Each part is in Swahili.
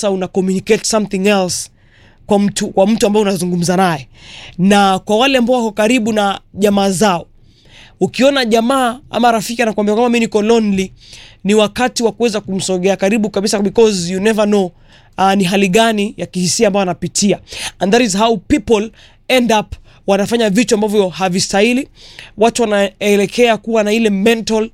sasa una communicate something else kwa mtu, kwa mtu ambaye unazungumza naye, na kwa wale ambao wako karibu na jamaa zao ukiona jamaa ama rafiki anakuambia kwamba mi niko lonely, ni wakati wa kuweza kumsogea karibu kabisa, because you never know uh, ni hali gani ya kihisia ambayo anapitia, and that is how people end up wanafanya vitu ambavyo havistahili. Watu wanaelekea kuwa na ile mental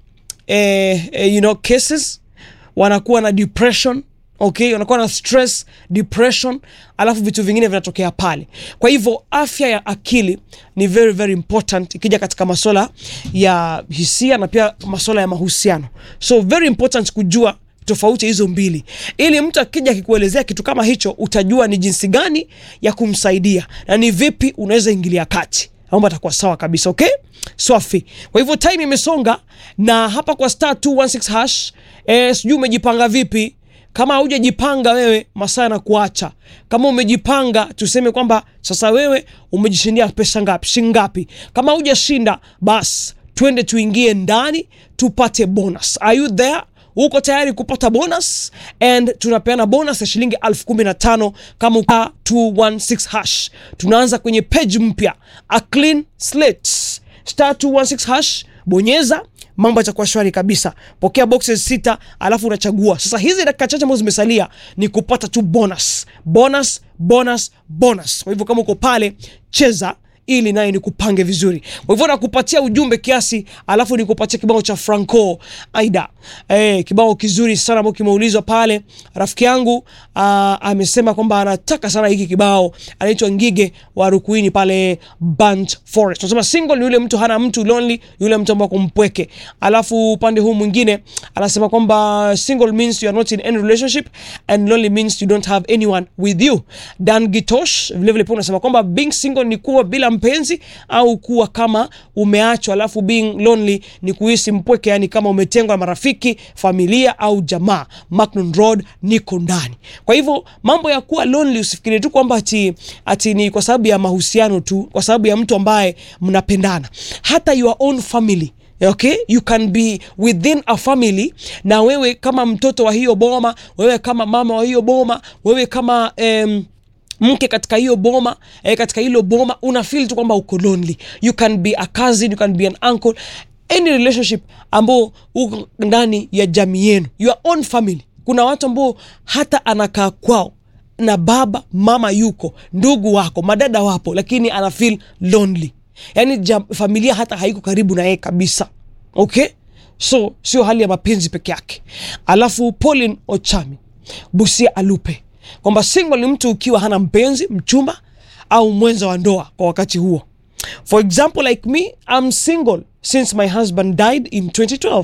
eh, eh, you know, cases, wanakuwa na depression okay, wanakuwa na stress depression, alafu vitu vingine vinatokea pale. Kwa hivyo afya ya akili ni very very important ikija katika masuala ya hisia na pia masuala ya mahusiano, so very important kujua tofauti hizo mbili, ili mtu akija akikuelezea kitu kama hicho, utajua ni jinsi gani ya kumsaidia na ni vipi unaweza ingilia kati mambo atakuwa sawa kabisa. Okay, swafi. Kwa hivyo time imesonga, na hapa kwa star 216 hash eh, sijui umejipanga vipi kama haujajipanga wewe, masaa yanakuacha. Kama umejipanga, tuseme kwamba sasa wewe umejishindia pesa ngapi, shilingi ngapi? Kama hujashinda, bas twende tuingie ndani tupate bonus. Are you there? Uko tayari kupata bonus? And tunapeana bonus ya shilingi elfu kumi na tano kama uka 216 hash. Tunaanza kwenye page mpya, a clean slate, star 216 hash, bonyeza mambo yatakuwa shwari kabisa. Pokea boxes sita, alafu unachagua sasa. Hizi dakika chache ambazo zimesalia ni kupata tu bonus, bonus, bonus, bonus. Kwa hivyo kama uko pale, cheza ili naye nikupange vizuri. Kwa hivyo nakupatia ujumbe kiasi, alafu nikupatia kibao cha Franco Aida, eh, kibao kizuri sana ambao kimeulizwa pale. Rafiki yangu aa, amesema kwamba anataka sana hiki kibao, anaitwa Ngige wa Rukuini pale Burnt Forest. Tunasema single ni yule mtu hana mtu, lonely yule mtu ambaye kumpweke. Alafu upande huu mwingine anasema kwamba single means you are not in any relationship and lonely means you don't have anyone with you. Dan Gitosh vile vile pia unasema kwamba being single ni kuwa bila mpenzi au kuwa kama umeachwa, alafu being lonely ni kuhisi mpweke, yani kama umetengwa na marafiki, familia au jamaa. Macnon Road niko ndani. Kwa hivyo mambo ya kuwa lonely usifikiri tu kwamba ati, ati ni kwa sababu ya mahusiano tu, kwa sababu ya mtu ambaye mnapendana, hata your own family Okay, you can be within a family, na wewe kama mtoto wa hiyo boma, wewe kama mama wa hiyo boma, wewe kama um, mke katika hiyo boma eh, katika hilo boma una feel tu kwamba uko lonely. You can be a cousin, you can be an uncle, any relationship ambao uko ndani ya jamii yenu, your own family. Kuna watu ambao hata anakaa kwao na baba mama yuko, ndugu wako, madada wapo, lakini ana feel lonely, yani jam, familia hata haiko karibu na yeye kabisa. Okay, so sio hali ya mapenzi peke yake. Alafu Pauline Ochami Busia Alupe kwamba single ni mtu ukiwa hana mpenzi, mchumba au mwenza wa ndoa kwa wakati huo. For example like me, I'm single since my husband died in 2012.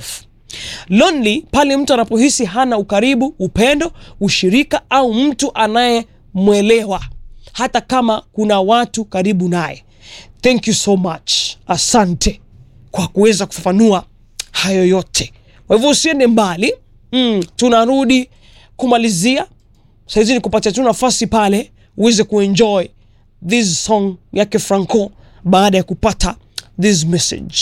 Lonely pale mtu anapohisi hana ukaribu, upendo, ushirika au mtu anayemwelewa hata kama kuna watu karibu naye. Thank you so much, asante kwa kuweza kufafanua hayo yote. Kwa hivyo usiende mbali, mm, tunarudi kumalizia saizi, ni kupatia tu nafasi pale uweze kuenjoy this song yake Franco baada ya kupata this message.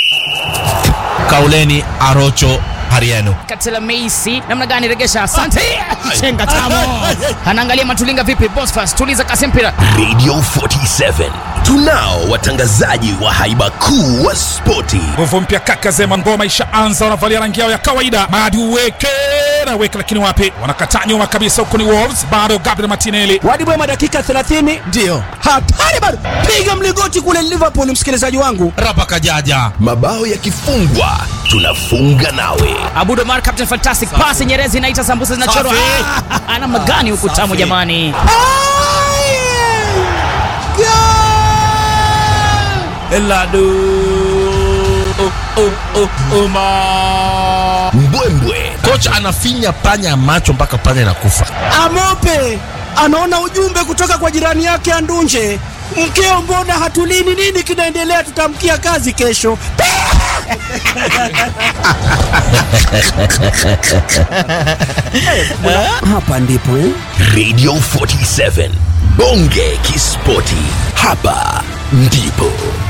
Kauleni Arocho Hariano. Katela Meisi namna gani regesha? Asante. Chenga tamo. Anaangalia Matulinga vipi? Bosfas tuliza kasi mpira. Radio 47 tunao watangazaji wa haiba kuu wa spoti. Nguvu mpya kaka Zema, ngoma ishaanza, wanavalia rangi yao ya kawaida. Madi uweke na weke, lakini wapi, wanakataa nyuma kabisa. Huko ni Wolves, bado Gabriel Martinelli. Wadi Bwema dakika 30 Ndiyo. hatari bado, piga mligoti kule Liverpool, msikilizaji wangu. Rapa Kajaja. Mabao yakifungwa tunafunga nawe. Abudo Mar captain fantastic pass Nyerezi inaita sambusa zinachorwa. Safi. Ah, Ana magani huku tamu Safi. jamani. Eladu. Oh, oh, oh, Oma. Mbwembwe Kocha anafinya panya macho mpaka panya inakufa. Amope anaona ujumbe kutoka kwa jirani yake Andunje, mkeo, mbona hatulini? Nini kinaendelea? Tutamkia kazi kesho. Hapa ndipo eh? Radio 47 bonge kispoti, hapa ndipo